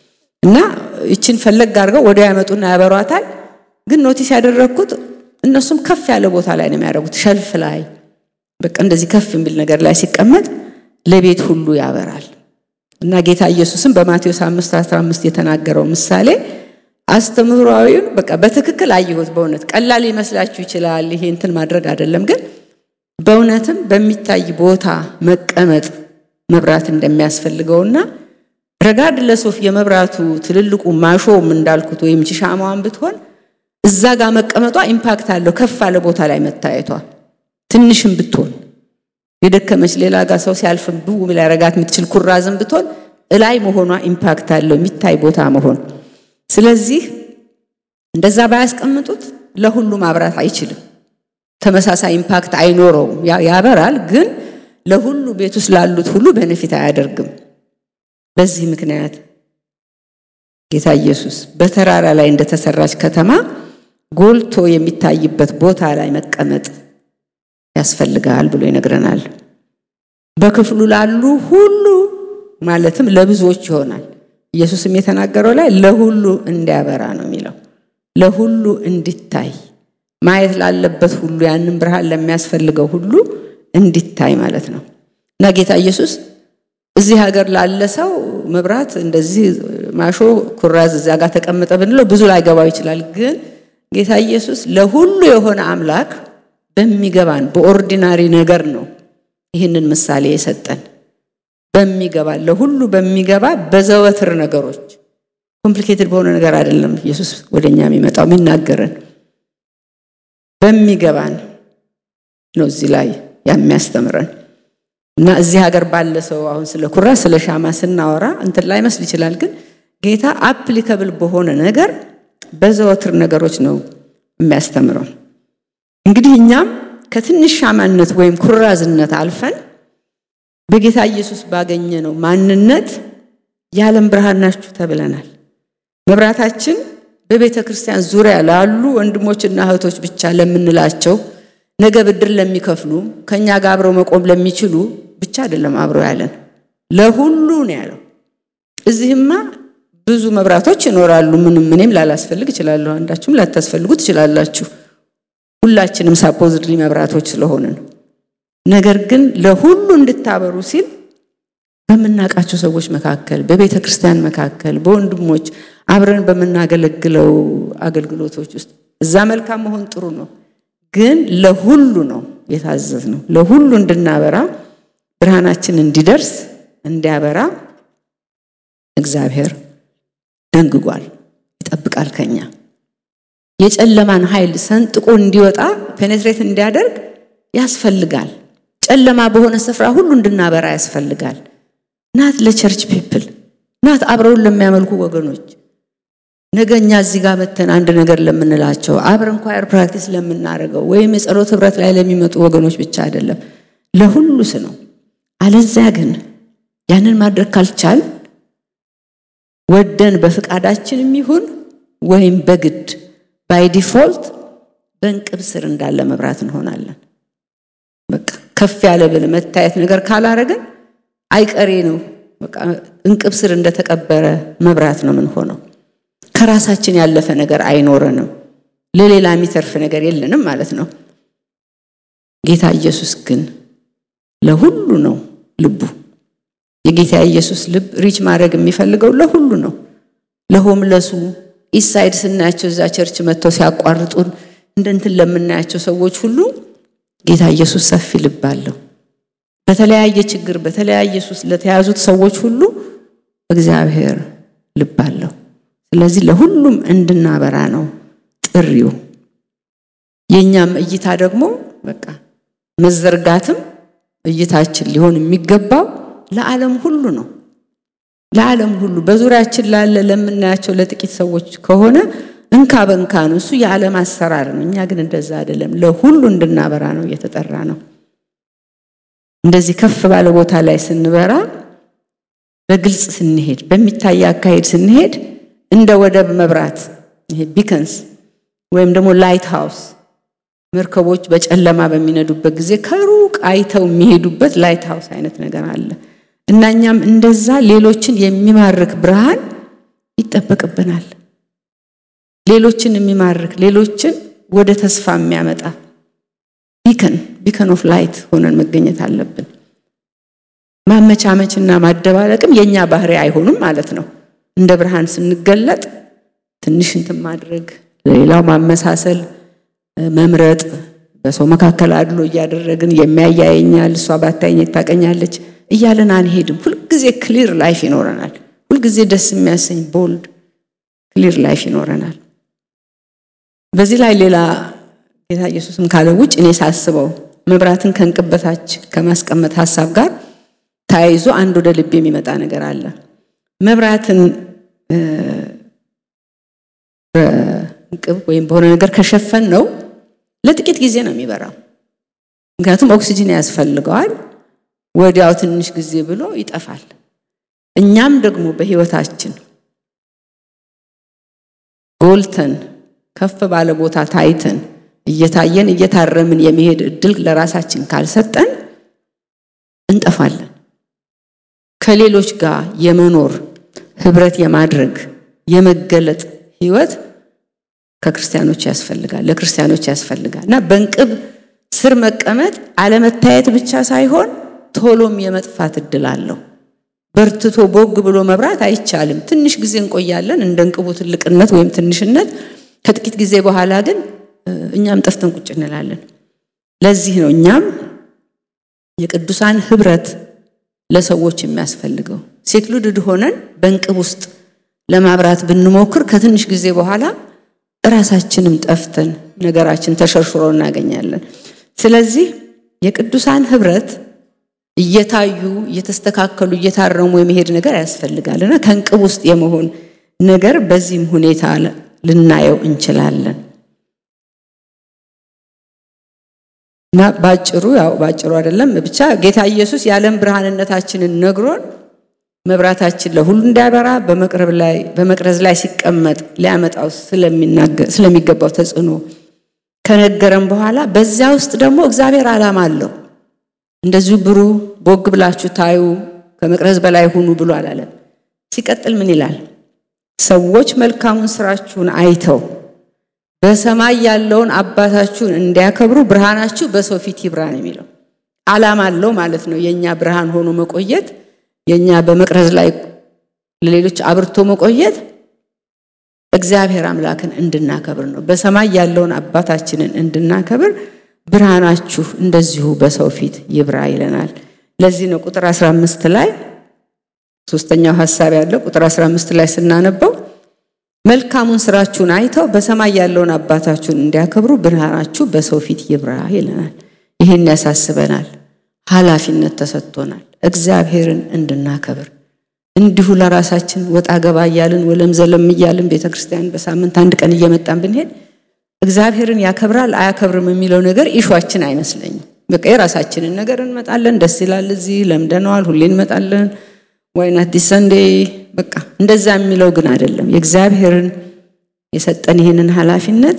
እና ይችን ፈለግ አድርገው ወዲያው ያመጡና ያበሯታል። ግን ኖቲስ ያደረግኩት እነሱም ከፍ ያለ ቦታ ላይ ነው የሚያደርጉት፣ ሸልፍ ላይ በቃ እንደዚህ ከፍ የሚል ነገር ላይ ሲቀመጥ ለቤት ሁሉ ያበራል። እና ጌታ ኢየሱስም በማቴዎስ 5 15 የተናገረው ምሳሌ አስተምህሯዊውን በቃ በትክክል አየሁት። በእውነት ቀላል ሊመስላችሁ ይችላል። ይሄ እንትን ማድረግ አይደለም፣ ግን በእውነትም በሚታይ ቦታ መቀመጥ መብራት እንደሚያስፈልገውና ረጋድ ለሶፍ የመብራቱ ትልልቁ ማሾም እንዳልኩት ወይም ቺሻማዋን ብትሆን እዛ ጋር መቀመጧ ኢምፓክት አለው። ከፍ አለ ቦታ ላይ መታየቷ ትንሽም ብትሆን የደከመች ሌላ ጋር ሰው ሲያልፍ ብው ሊያረጋት የምትችል ኩራዝም ብትሆን እላይ መሆኗ ኢምፓክት አለው የሚታይ ቦታ መሆን። ስለዚህ እንደዛ ባያስቀምጡት ለሁሉ ማብራት አይችልም። ተመሳሳይ ኢምፓክት አይኖረውም። ያበራል፣ ግን ለሁሉ ቤት ውስጥ ላሉት ሁሉ ቤኔፊት አያደርግም። በዚህ ምክንያት ጌታ ኢየሱስ በተራራ ላይ እንደተሰራች ከተማ ጎልቶ የሚታይበት ቦታ ላይ መቀመጥ ያስፈልጋል ብሎ ይነግረናል። በክፍሉ ላሉ ሁሉ ማለትም ለብዙዎች ይሆናል። ኢየሱስም የተናገረው ላይ ለሁሉ እንዲያበራ ነው የሚለው፣ ለሁሉ እንዲታይ ማየት ላለበት ሁሉ ያንን ብርሃን ለሚያስፈልገው ሁሉ እንዲታይ ማለት ነው እና ጌታ ኢየሱስ እዚህ ሀገር ላለ ሰው መብራት እንደዚህ ማሾ ኩራዝ እዚያ ጋር ተቀመጠ ብንለው ብዙ ላይገባው ይችላል። ግን ጌታ ኢየሱስ ለሁሉ የሆነ አምላክ በሚገባን በኦርዲናሪ ነገር ነው ይህንን ምሳሌ የሰጠን። በሚገባ ለሁሉ በሚገባ በዘወትር ነገሮች ኮምፕሊኬትድ በሆነ ነገር አይደለም ኢየሱስ ወደኛ የሚመጣው የሚናገረን በሚገባን ነው እዚህ ላይ የሚያስተምረን እና እዚህ ሀገር ባለ ሰው አሁን ስለ ኩራ ስለ ሻማ ስናወራ እንትን ላይ መስል ይችላል። ግን ጌታ አፕሊከብል በሆነ ነገር በዘወትር ነገሮች ነው የሚያስተምረው። እንግዲህ እኛም ከትንሽ ሻማነት ወይም ኩራዝነት አልፈን በጌታ ኢየሱስ ባገኘነው ማንነት የዓለም ብርሃን ናችሁ ተብለናል። መብራታችን በቤተ ክርስቲያን ዙሪያ ላሉ ወንድሞችና እህቶች ብቻ ለምንላቸው ነገ ብድር ለሚከፍሉ ከኛ ጋር አብረው መቆም ለሚችሉ ብቻ አይደለም አብሮ ያለን ለሁሉ ነው ያለው። እዚህማ ብዙ መብራቶች ይኖራሉ። ምንም እኔም ላላስፈልግ እችላለሁ፣ አንዳችሁም ላታስፈልጉ ትችላላችሁ። ሁላችንም ሳፖዝድሊ መብራቶች ስለሆንን፣ ነገር ግን ለሁሉ እንድታበሩ ሲል በምናውቃቸው ሰዎች መካከል፣ በቤተ ክርስቲያን መካከል፣ በወንድሞች አብረን በምናገለግለው አገልግሎቶች ውስጥ እዛ መልካም መሆን ጥሩ ነው ግን ለሁሉ ነው የታዘዝ ነው። ለሁሉ እንድናበራ ብርሃናችን እንዲደርስ እንዲያበራ እግዚአብሔር ደንግጓል፣ ይጠብቃል ከኛ የጨለማን ኃይል ሰንጥቆ እንዲወጣ ፔኔትሬት እንዲያደርግ ያስፈልጋል። ጨለማ በሆነ ስፍራ ሁሉ እንድናበራ ያስፈልጋል። ናት ለቸርች ፒፕል ናት አብረውን ለሚያመልኩ ወገኖች ነገ እኛ እዚህ ጋር መተን አንድ ነገር ለምንላቸው አብረን ኳየር ፕራክቲስ ለምናደርገው ወይም የጸሎት ህብረት ላይ ለሚመጡ ወገኖች ብቻ አይደለም፣ ለሁሉስ ነው። አለዚያ ግን ያንን ማድረግ ካልቻል ወደን በፍቃዳችንም ይሁን ወይም በግድ ባይ ዲፎልት በእንቅብ ስር እንዳለ መብራት እንሆናለን። በቃ ከፍ ያለ ብል መታየት ነገር ካላረግን አይቀሬ ነው። በቃ እንቅብ ስር እንደተቀበረ መብራት ነው ምን ሆነው ከራሳችን ያለፈ ነገር አይኖረንም። ለሌላ የሚተርፍ ነገር የለንም ማለት ነው። ጌታ ኢየሱስ ግን ለሁሉ ነው ልቡ። የጌታ ኢየሱስ ልብ ሪች ማድረግ የሚፈልገው ለሁሉ ነው። ለሆምለሱ ኢሳይድ ስናያቸው እዛ ቸርች መጥተው ሲያቋርጡን እንደ እንትን ለምናያቸው ሰዎች ሁሉ ጌታ ኢየሱስ ሰፊ ልብ አለው። በተለያየ ችግር በተለያየ ሱስ ለተያዙት ሰዎች ሁሉ እግዚአብሔር ልብ አለው። ስለዚህ ለሁሉም እንድናበራ ነው ጥሪው። የእኛም እይታ ደግሞ በቃ መዘርጋትም እይታችን ሊሆን የሚገባው ለዓለም ሁሉ ነው። ለዓለም ሁሉ በዙሪያችን ላለ ለምናያቸው ለጥቂት ሰዎች ከሆነ እንካ በንካ ነው። እሱ የዓለም አሰራር ነው። እኛ ግን እንደዛ አይደለም። ለሁሉ እንድናበራ ነው እየተጠራ ነው። እንደዚህ ከፍ ባለ ቦታ ላይ ስንበራ፣ በግልጽ ስንሄድ፣ በሚታይ አካሄድ ስንሄድ እንደ ወደብ መብራት ይሄ ቢከንስ ወይም ደግሞ ላይት ሃውስ መርከቦች በጨለማ በሚነዱበት ጊዜ ከሩቅ አይተው የሚሄዱበት ላይት ሃውስ አይነት ነገር አለ እና እኛም እንደዛ ሌሎችን የሚማርክ ብርሃን ይጠበቅብናል። ሌሎችን የሚማርክ ሌሎችን ወደ ተስፋ የሚያመጣ ቢከን ቢከን ኦፍ ላይት ሆነን መገኘት አለብን። ማመቻመችና ማደባለቅም የኛ ባህሪ አይሆኑም ማለት ነው። እንደ ብርሃን ስንገለጥ ትንሽ እንትን ማድረግ፣ ለሌላው ማመሳሰል፣ መምረጥ፣ በሰው መካከል አድሎ እያደረግን የሚያያየኛል እሷ ባታየኝ ታቀኛለች እያለን አንሄድም። ሁልጊዜ ክሊር ላይፍ ይኖረናል። ሁልጊዜ ደስ የሚያሰኝ ቦልድ ክሊር ላይፍ ይኖረናል። በዚህ ላይ ሌላ ጌታ ኢየሱስም ካለ ውጭ እኔ ሳስበው መብራትን ከእንቅብ በታች ከማስቀመጥ ሀሳብ ጋር ተያይዞ አንድ ወደ ልብ የሚመጣ ነገር አለ። መብራትን በእንቅብ ወይም በሆነ ነገር ከሸፈን ነው ለጥቂት ጊዜ ነው የሚበራው። ምክንያቱም ኦክሲጅን ያስፈልገዋል። ወዲያው ትንሽ ጊዜ ብሎ ይጠፋል። እኛም ደግሞ በሕይወታችን ጎልተን ከፍ ባለ ቦታ ታይተን እየታየን እየታረምን የመሄድ እድል ለራሳችን ካልሰጠን እንጠፋለን። ከሌሎች ጋር የመኖር ህብረት የማድረግ የመገለጥ ህይወት ከክርስቲያኖች ያስፈልጋል፣ ለክርስቲያኖች ያስፈልጋል እና በእንቅብ ስር መቀመጥ አለመታየት ብቻ ሳይሆን ቶሎም የመጥፋት እድል አለው። በርትቶ ቦግ ብሎ መብራት አይቻልም። ትንሽ ጊዜ እንቆያለን እንደ እንቅቡ ትልቅነት ወይም ትንሽነት። ከጥቂት ጊዜ በኋላ ግን እኛም ጠፍተን ቁጭ እንላለን። ለዚህ ነው እኛም የቅዱሳን ህብረት ለሰዎች የሚያስፈልገው። ሴክሉድድ ሆነን በእንቅብ ውስጥ ለማብራት ብንሞክር ከትንሽ ጊዜ በኋላ እራሳችንም ጠፍተን ነገራችን ተሸርሽሮ እናገኛለን። ስለዚህ የቅዱሳን ህብረት እየታዩ እየተስተካከሉ እየታረሙ የመሄድ ነገር ያስፈልጋል እና ከእንቅብ ውስጥ የመሆን ነገር በዚህም ሁኔታ ልናየው እንችላለን እና ባጭሩ ያው ባጭሩ አይደለም ብቻ ጌታ ኢየሱስ የዓለም ብርሃንነታችንን ነግሮን መብራታችን ለሁሉ እንዲያበራ በመቅረብ ላይ በመቅረዝ ላይ ሲቀመጥ ሊያመጣው ስለሚገባው ተጽዕኖ ከነገረን በኋላ በዚያ ውስጥ ደግሞ እግዚአብሔር ዓላማ አለው። እንደዚሁ ብሩ ቦግ ብላችሁ ታዩ ከመቅረዝ በላይ ሁኑ ብሎ አላለም። ሲቀጥል ምን ይላል? ሰዎች መልካሙን ስራችሁን አይተው በሰማይ ያለውን አባታችሁን እንዲያከብሩ ብርሃናችሁ በሰው ፊት ይብራ ነው የሚለው። ዓላማ አለው ማለት ነው። የእኛ ብርሃን ሆኖ መቆየት የእኛ በመቅረዝ ላይ ለሌሎች አብርቶ መቆየት እግዚአብሔር አምላክን እንድናከብር ነው። በሰማይ ያለውን አባታችንን እንድናከብር ብርሃናችሁ እንደዚሁ በሰው ፊት ይብራ ይለናል። ለዚህ ነው ቁጥር 15 ላይ ሶስተኛው ሐሳብ ያለው ቁጥር 15 ላይ ስናነበው መልካሙን ስራችሁን አይተው በሰማይ ያለውን አባታችሁን እንዲያከብሩ ብርሃናችሁ በሰው ፊት ይብራ ይለናል። ይህን ያሳስበናል። ኃላፊነት ተሰጥቶናል እግዚአብሔርን እንድናከብር እንዲሁ ለራሳችን ወጣ ገባ እያልን ወለም ዘለም እያልን ቤተ ክርስቲያን በሳምንት አንድ ቀን እየመጣን ብንሄድ እግዚአብሔርን ያከብራል አያከብርም የሚለው ነገር ኢሿችን አይመስለኝም። በቃ የራሳችንን ነገር እንመጣለን፣ ደስ ይላል፣ እዚህ ለምደነዋል፣ ሁሌ እንመጣለን፣ ዋይናት ዲስ ሰንዴ በቃ እንደዛ የሚለው ግን አይደለም። የእግዚአብሔርን የሰጠን ይህንን ኃላፊነት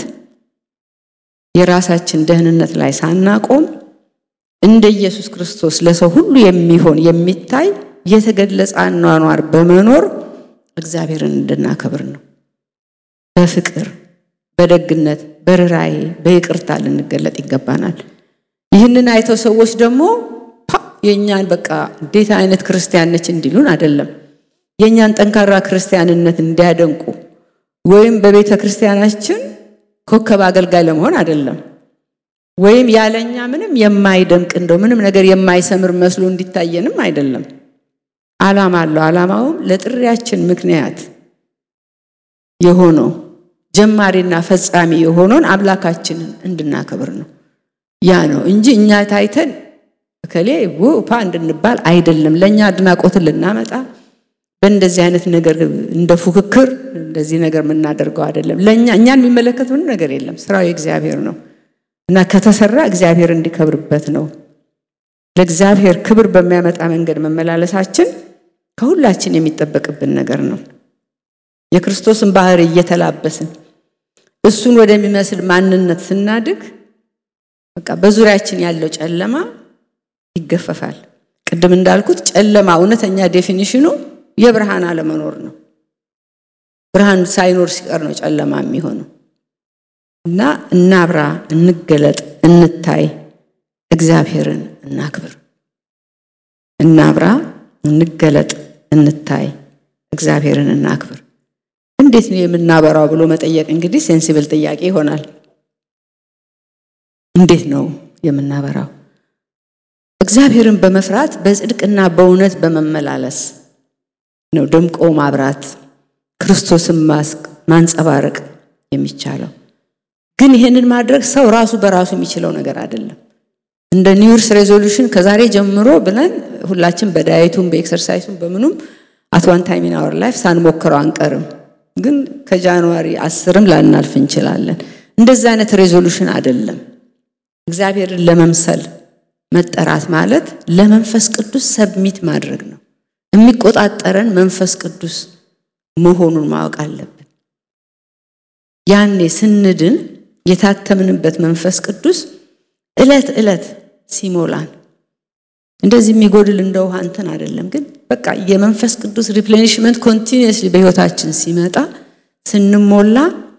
የራሳችን ደህንነት ላይ ሳናቆም እንደ ኢየሱስ ክርስቶስ ለሰው ሁሉ የሚሆን የሚታይ የተገለጸ አኗኗር በመኖር እግዚአብሔርን እንድናከብር ነው። በፍቅር በደግነት በርራዬ በይቅርታ ልንገለጥ ይገባናል። ይህንን አይተው ሰዎች ደግሞ የእኛን በቃ እንዴት አይነት ክርስቲያን ነች እንዲሉን አይደለም። የእኛን ጠንካራ ክርስቲያንነት እንዲያደንቁ ወይም በቤተ ክርስቲያናችን ኮከብ አገልጋይ ለመሆን አይደለም። ወይም ያለኛ ምንም የማይደምቅ እንደው ምንም ነገር የማይሰምር መስሎ እንዲታየንም አይደለም። ዓላማ አለው። ዓላማውም ለጥሪያችን ምክንያት የሆነው ጀማሪና ፈጻሚ የሆነውን አምላካችንን እንድናከብር ነው። ያ ነው እንጂ እኛ ታይተን እከሌ ውፓ እንድንባል አይደለም። ለእኛ አድናቆትን ልናመጣ በእንደዚህ አይነት ነገር እንደ ፉክክር እንደዚህ ነገር የምናደርገው አይደለም። ለእኛ እኛን የሚመለከት ምንም ነገር የለም። ስራው የእግዚአብሔር ነው እና ከተሰራ እግዚአብሔር እንዲከብርበት ነው። ለእግዚአብሔር ክብር በሚያመጣ መንገድ መመላለሳችን ከሁላችን የሚጠበቅብን ነገር ነው። የክርስቶስን ባህሪ እየተላበስን እሱን ወደሚመስል ማንነት ስናድግ በቃ በዙሪያችን ያለው ጨለማ ይገፈፋል። ቅድም እንዳልኩት ጨለማ እውነተኛ ዴፊኒሽኑ የብርሃን አለመኖር ነው። ብርሃን ሳይኖር ሲቀር ነው ጨለማ የሚሆነው። እና እናብራ፣ እንገለጥ፣ እንታይ፣ እግዚአብሔርን እናክብር። እናብራ፣ እንገለጥ፣ እንታይ፣ እግዚአብሔርን እናክብር። እንዴት ነው የምናበራው ብሎ መጠየቅ እንግዲህ ሴንሲብል ጥያቄ ይሆናል። እንዴት ነው የምናበራው? እግዚአብሔርን በመፍራት በጽድቅና በእውነት በመመላለስ ነው ደምቆ ማብራት ክርስቶስን ማንጸባረቅ የሚቻለው። ግን ይህንን ማድረግ ሰው ራሱ በራሱ የሚችለው ነገር አይደለም። እንደ ኒውርስ ሬዞሉሽን ከዛሬ ጀምሮ ብለን ሁላችን በዳየቱም በኤክሰርሳይሱም በምኑም አት ዋን ታይም ኢን አወር ላይፍ ሳንሞክረው አንቀርም። ግን ከጃንዋሪ አስርም ላናልፍ እንችላለን። እንደዚህ አይነት ሬዞሉሽን አይደለም። እግዚአብሔርን ለመምሰል መጠራት ማለት ለመንፈስ ቅዱስ ሰብሚት ማድረግ ነው። የሚቆጣጠረን መንፈስ ቅዱስ መሆኑን ማወቅ አለብን። ያኔ ስንድን የታተምንበት መንፈስ ቅዱስ ዕለት ዕለት ሲሞላን እንደዚህ የሚጎድል እንደ ውሃ እንትን አይደለም። ግን በቃ የመንፈስ ቅዱስ ሪፕሌኒሽመንት ኮንቲኒየስሊ በሕይወታችን ሲመጣ ስንሞላ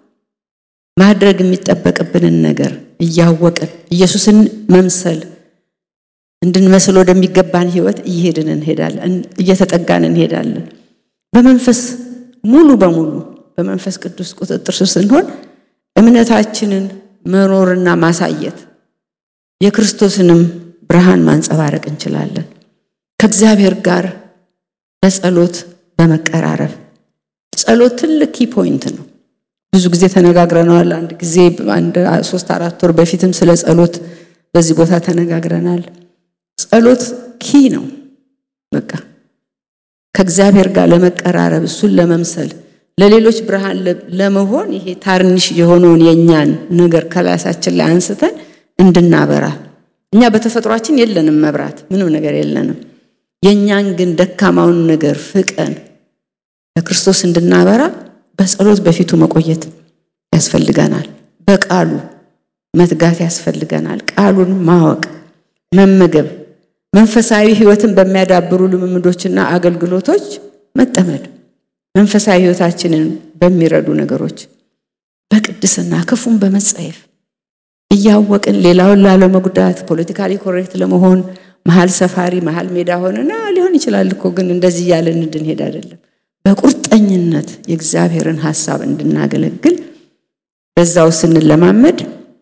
ማድረግ የሚጠበቅብንን ነገር እያወቅን ኢየሱስን መምሰል እንድንመስል ወደሚገባን ሕይወት እየሄድን እንሄዳለን፣ እየተጠጋን እንሄዳለን። በመንፈስ ሙሉ በሙሉ በመንፈስ ቅዱስ ቁጥጥር ስር ስንሆን እምነታችንን መኖርና ማሳየት የክርስቶስንም ብርሃን ማንጸባረቅ እንችላለን። ከእግዚአብሔር ጋር በጸሎት በመቀራረብ ጸሎት ትልቅ ኪ ፖይንት ነው። ብዙ ጊዜ ተነጋግረናል። አንድ ጊዜ አንድ ሶስት አራት ወር በፊትም ስለ ጸሎት በዚህ ቦታ ተነጋግረናል። ጸሎት ኪ ነው። በቃ ከእግዚአብሔር ጋር ለመቀራረብ እሱን ለመምሰል ለሌሎች ብርሃን ለመሆን ይሄ ታርኒሽ የሆነውን የእኛን ነገር ከላሳችን ላይ አንስተን እንድናበራ እኛ በተፈጥሯችን የለንም መብራት፣ ምንም ነገር የለንም። የእኛን ግን ደካማውን ነገር ፍቀን ለክርስቶስ እንድናበራ በጸሎት በፊቱ መቆየት ያስፈልገናል። በቃሉ መትጋት ያስፈልገናል። ቃሉን ማወቅ፣ መመገብ፣ መንፈሳዊ ሕይወትን በሚያዳብሩ ልምምዶችና አገልግሎቶች መጠመድ፣ መንፈሳዊ ሕይወታችንን በሚረዱ ነገሮች በቅድስና ክፉን በመጸየፍ እያወቅን ሌላውን ላለመጉዳት ፖለቲካሊ ኮሬክት ለመሆን መሀል ሰፋሪ መሀል ሜዳ ሆነና ሊሆን ይችላል እኮ ግን እንደዚህ እያለን እንድንሄድ አይደለም። በቁርጠኝነት የእግዚአብሔርን ሐሳብ እንድናገለግል በዛው ስንለማመድ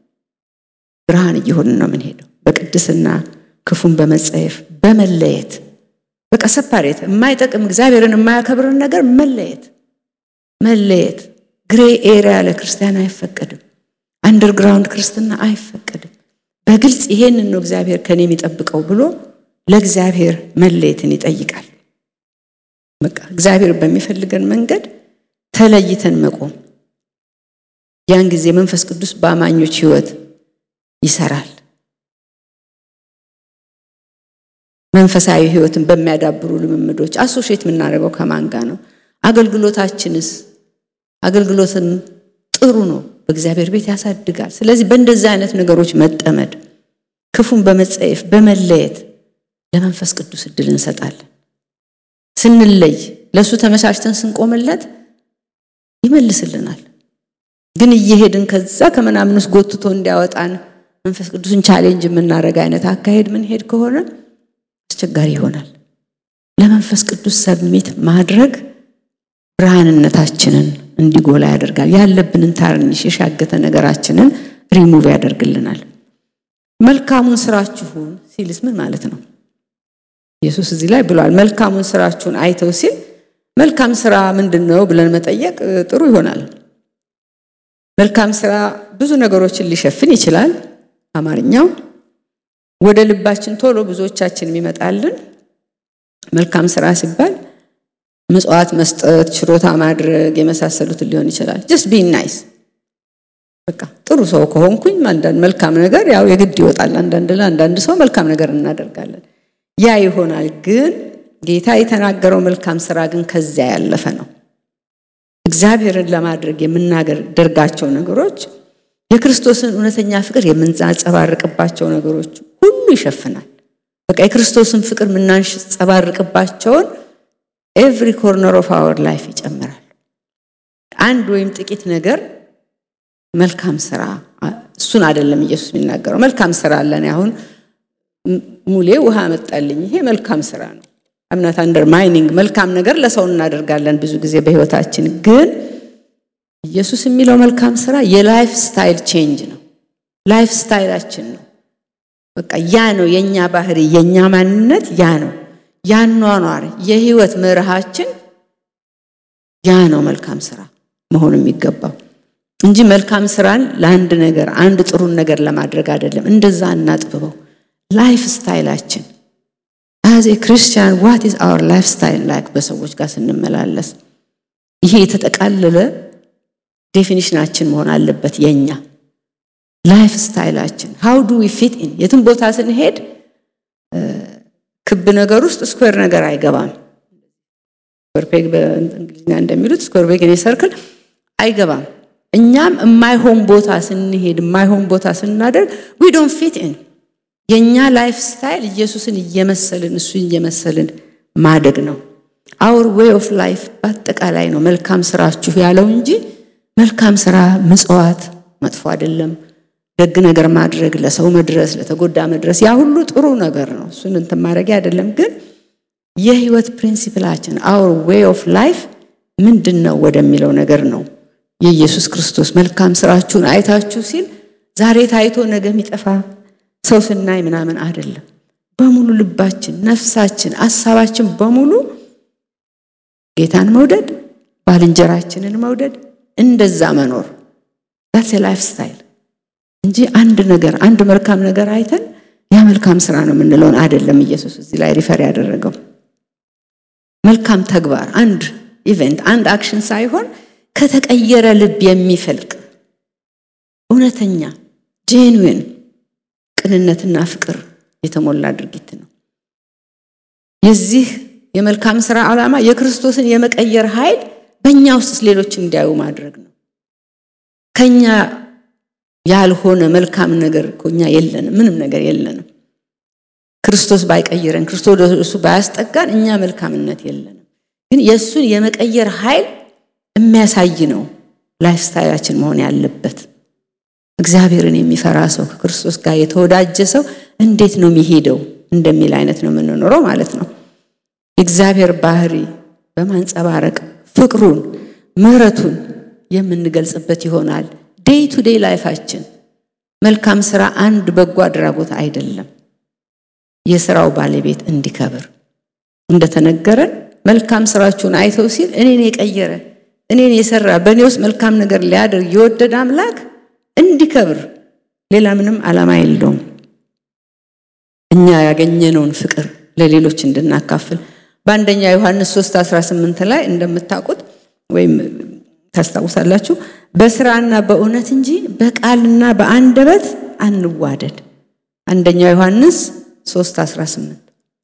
ብርሃን እየሆንን ነው የምንሄደው። በቅድስና ክፉን በመጸየፍ በመለየት በቃ ሰፓሬት የማይጠቅም እግዚአብሔርን የማያከብርን ነገር መለየት መለየት። ግሬ ኤሪያ ለክርስቲያን አይፈቀድም። አንደርግራውንድ ክርስትና አይፈቀድም። በግልጽ ይሄንን ነው እግዚአብሔር ከኔ የሚጠብቀው ብሎ ለእግዚአብሔር መለየትን ይጠይቃል። በቃ እግዚአብሔር በሚፈልገን መንገድ ተለይተን መቆም፣ ያን ጊዜ መንፈስ ቅዱስ በአማኞች ሕይወት ይሰራል። መንፈሳዊ ሕይወትን በሚያዳብሩ ልምምዶች አሶሼት የምናደርገው ከማን ጋር ነው? አገልግሎታችንስ? አገልግሎትም ጥሩ ነው፣ በእግዚአብሔር ቤት ያሳድጋል። ስለዚህ በእንደዚህ አይነት ነገሮች መጠመድ፣ ክፉን በመጸየፍ በመለየት ለመንፈስ ቅዱስ እድል እንሰጣለን። ስንለይ ለእሱ ተመቻችተን ስንቆምለት ይመልስልናል። ግን እየሄድን ከዛ ከምናምን ውስጥ ጎትቶ እንዲያወጣን መንፈስ ቅዱስን ቻሌንጅ የምናደርግ አይነት አካሄድ ምንሄድ ከሆነ አስቸጋሪ ይሆናል። ለመንፈስ ቅዱስ ሰብሚት ማድረግ ብርሃንነታችንን እንዲጎላ ያደርጋል። ያለብንን ታርኒሽ የሻገተ ነገራችንን ሪሙቭ ያደርግልናል። መልካሙን ስራችሁን ሲልስ ምን ማለት ነው? ኢየሱስ እዚህ ላይ ብሏል። መልካሙን ስራችሁን አይተው ሲል መልካም ስራ ምንድን ነው ብለን መጠየቅ ጥሩ ይሆናል። መልካም ስራ ብዙ ነገሮችን ሊሸፍን ይችላል። አማርኛው ወደ ልባችን ቶሎ ብዙዎቻችን የሚመጣልን መልካም ስራ ሲባል ምጽዋት መስጠት፣ ችሮታ ማድረግ የመሳሰሉትን ሊሆን ይችላል። ጀስት ቢ ናይስ በቃ ጥሩ ሰው ከሆንኩኝ አንዳንድ መልካም ነገር ያው የግድ ይወጣል። አንዳንድ ለአንዳንድ ሰው መልካም ነገር እናደርጋለን። ያ ይሆናል። ግን ጌታ የተናገረው መልካም ስራ ግን ከዚያ ያለፈ ነው። እግዚአብሔርን ለማድረግ የምናደርጋቸው ነገሮች የክርስቶስን እውነተኛ ፍቅር የምናንጸባርቅባቸው ነገሮች ሁሉ ይሸፍናል። በቃ የክርስቶስን ፍቅር የምናንጸባርቅባቸውን ኤቭሪ ኮርነር ኦፍ አወር ላይፍ ይጨምራል። አንድ ወይም ጥቂት ነገር መልካም ስራ እሱን አይደለም ኢየሱስ የሚናገረው። መልካም ስራ አለን። አሁን ሙሌ ውሃ መጣልኝ፣ ይሄ መልካም ስራ ነው። እምነት አንደር ማይኒንግ መልካም ነገር ለሰው እናደርጋለን ብዙ ጊዜ በህይወታችን። ግን ኢየሱስ የሚለው መልካም ስራ የላይፍ ስታይል ቼንጅ ነው። ላይፍ ስታይላችን ነው። በቃ ያ ነው የኛ ባህሪ፣ የኛ ማንነት ያ ነው። ያኗኗር የህይወት መርሃችን ያ ነው መልካም ስራ መሆን የሚገባው እንጂ መልካም ስራን ለአንድ ነገር አንድ ጥሩን ነገር ለማድረግ አይደለም። እንደዛ እናጥብበው። ላይፍ ስታይላችን አዝ ኤ ክርስቲያን ዋት ኢዝ አወር ላይፍ ስታይል ላይክ በሰዎች ጋር ስንመላለስ ይሄ የተጠቃለለ ዴፊኒሽናችን መሆን አለበት። የኛ ላይፍ ስታይላችን ሃው ዱ ዊ ፊት ኢን የትም ቦታ ስንሄድ ክብ ነገር ውስጥ ስኩዌር ነገር አይገባም። ስኩዌር ፔግ በእንግሊዝኛ እንደሚሉት ስኩዌር ፔግ እኔ ሰርክል አይገባም። እኛም የማይሆን ቦታ ስንሄድ የማይሆን ቦታ ስናደርግ ዊ ዶንት ፊት ኢን የኛ ላይፍ ስታይል ኢየሱስን እየመሰልን እሱ እየመሰልን ማደግ ነው። አውር ዌይ ኦፍ ላይፍ በአጠቃላይ ነው መልካም ስራችሁ ያለው እንጂ መልካም ስራ ምጽዋት መጥፎ አይደለም። ደግ ነገር ማድረግ፣ ለሰው መድረስ፣ ለተጎዳ መድረስ ያ ሁሉ ጥሩ ነገር ነው። እሱን እንትን ማድረጊያ አይደለም። ግን የህይወት ፕሪንሲፕላችን አውር ዌይ ኦፍ ላይፍ ምንድን ነው ወደሚለው ነገር ነው የኢየሱስ ክርስቶስ መልካም ስራችሁን አይታችሁ ሲል ዛሬ ታይቶ ነገ የሚጠፋ ሰው ስናይ ምናምን አይደለም። በሙሉ ልባችን፣ ነፍሳችን፣ አሳባችን በሙሉ ጌታን መውደድ፣ ባልንጀራችንን መውደድ፣ እንደዛ መኖር ዳትስ ላይፍ ስታይል እንጂ አንድ ነገር አንድ መልካም ነገር አይተን ያ መልካም ስራ ነው የምንለውን አይደለም። ኢየሱስ እዚህ ላይ ሪፈር ያደረገው መልካም ተግባር አንድ ኢቨንት አንድ አክሽን ሳይሆን ከተቀየረ ልብ የሚፈልቅ እውነተኛ ጄንዊን ቅንነትና ፍቅር የተሞላ ድርጊት ነው። የዚህ የመልካም ስራ ዓላማ የክርስቶስን የመቀየር ኃይል በእኛ ውስጥ ሌሎች እንዲያዩ ማድረግ ነው። ከኛ ያልሆነ መልካም ነገር እኮ እኛ የለንም፣ ምንም ነገር የለንም። ክርስቶስ ባይቀይረን፣ ክርስቶስ ወደ እሱ ባያስጠጋን እኛ መልካምነት የለንም። ግን የእሱን የመቀየር ኃይል የሚያሳይ ነው ላይፍ ስታይላችን መሆን ያለበት። እግዚአብሔርን የሚፈራ ሰው ከክርስቶስ ጋር የተወዳጀ ሰው እንዴት ነው የሚሄደው እንደሚል አይነት ነው የምንኖረው ማለት ነው። የእግዚአብሔር ባህሪ በማንጸባረቅ ፍቅሩን፣ ምሕረቱን የምንገልጽበት ይሆናል። ዴይ ቱ ዴይ ላይፋችን መልካም ስራ አንድ በጎ አድራጎት አይደለም። የስራው ባለቤት እንዲከብር እንደተነገረን መልካም ስራችሁን አይተው ሲል እኔን የቀየረ እኔን የሰራ በእኔ ውስጥ መልካም ነገር ሊያደርግ የወደደ አምላክ እንዲከብር ሌላ ምንም ዓላማ የለውም። እኛ ያገኘነውን ፍቅር ለሌሎች እንድናካፍል በአንደኛ ዮሐንስ 3 18 ላይ እንደምታውቁት ወይም ታስታውሳላችሁ በስራና በእውነት እንጂ በቃልና በአንደበት አንዋደድ። አንደኛ ዮሐንስ 3 18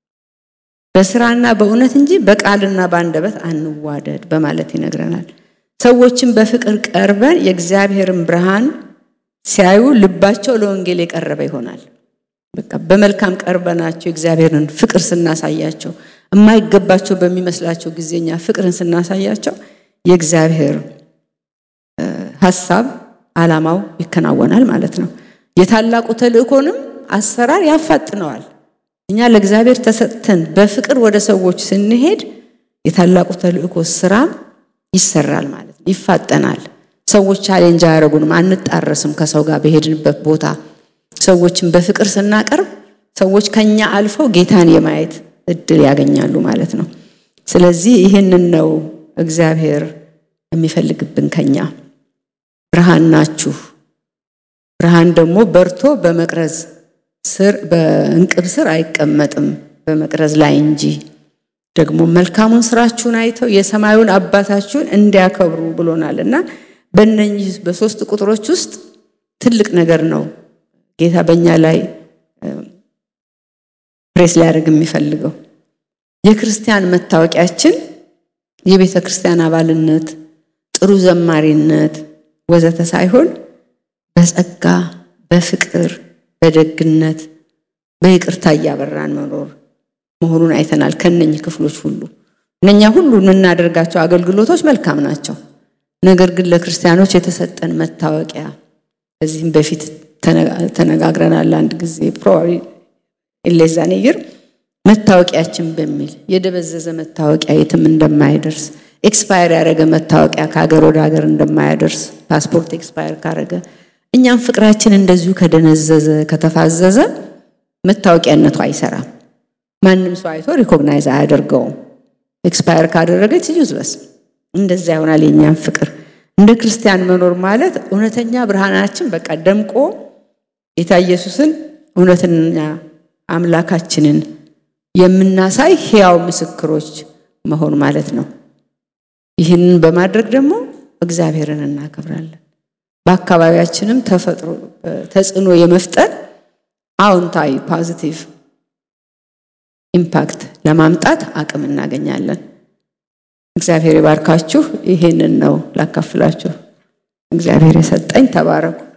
በስራና በእውነት እንጂ በቃልና በአንደበት አንዋደድ በማለት ይነግረናል። ሰዎችን በፍቅር ቀርበን የእግዚአብሔርን ብርሃን ሲያዩ ልባቸው ለወንጌል የቀረበ ይሆናል። በቃ በመልካም ቀርበናቸው የእግዚአብሔርን ፍቅር ስናሳያቸው የማይገባቸው በሚመስላቸው ጊዜኛ ፍቅርን ስናሳያቸው የእግዚአብሔር ሀሳብ ዓላማው ይከናወናል ማለት ነው። የታላቁ ተልእኮንም አሰራር ያፋጥነዋል። እኛ ለእግዚአብሔር ተሰጥተን በፍቅር ወደ ሰዎች ስንሄድ የታላቁ ተልእኮ ስራም ይሰራል ማለት ነው፣ ይፋጠናል። ሰዎች ቻሌንጅ አያደርጉንም፣ አንጣረስም። ከሰው ጋር በሄድንበት ቦታ ሰዎችን በፍቅር ስናቀርብ ሰዎች ከኛ አልፈው ጌታን የማየት እድል ያገኛሉ ማለት ነው። ስለዚህ ይህንን ነው እግዚአብሔር የሚፈልግብን ከኛ ብርሃን ናችሁ። ብርሃን ደግሞ በርቶ በመቅረዝ ስር በእንቅብ ስር አይቀመጥም በመቅረዝ ላይ እንጂ ደግሞ መልካሙን ስራችሁን አይተው የሰማዩን አባታችሁን እንዲያከብሩ ብሎናል እና በእነኚህ በሶስት ቁጥሮች ውስጥ ትልቅ ነገር ነው ጌታ በእኛ ላይ ፕሬስ ሊያደርግ የሚፈልገው የክርስቲያን መታወቂያችን የቤተ ክርስቲያን አባልነት፣ ጥሩ ዘማሪነት ወዘተ ሳይሆን በጸጋ በፍቅር በደግነት በይቅርታ እያበራን መኖር መሆኑን አይተናል። ከነኚህ ክፍሎች ሁሉ እነኛ ሁሉ የምናደርጋቸው አገልግሎቶች መልካም ናቸው። ነገር ግን ለክርስቲያኖች የተሰጠን መታወቂያ ከዚህም በፊት ተነጋግረናል። አንድ ጊዜ ፕሮባብሊ ኢሌዛኔይር መታወቂያችን በሚል የደበዘዘ መታወቂያ የትም እንደማይደርስ ኤክስፓየር ያደረገ መታወቂያ ከሀገር ወደ ሀገር እንደማያደርስ ፓስፖርት ኤክስፓየር ካደረገ እኛም ፍቅራችን እንደዚሁ ከደነዘዘ ከተፋዘዘ መታወቂያነቱ አይሰራም። ማንም ሰው አይቶ ሪኮግናይዝ አያደርገውም። ኤክስፓየር ካደረገ ዩዝለስ። እንደዛ ይሆናል የእኛም ፍቅር። እንደ ክርስቲያን መኖር ማለት እውነተኛ ብርሃናችን በቃ ደምቆ ጌታ ኢየሱስን እውነተኛ አምላካችንን የምናሳይ ሕያው ምስክሮች መሆን ማለት ነው። ይህንን በማድረግ ደግሞ እግዚአብሔርን እናከብራለን። በአካባቢያችንም ተፈጥሮ ተጽዕኖ የመፍጠር አዎንታዊ ፖዚቲቭ ኢምፓክት ለማምጣት አቅም እናገኛለን። እግዚአብሔር ይባርካችሁ። ይሄንን ነው ላካፍላችሁ እግዚአብሔር የሰጠኝ። ተባረኩ።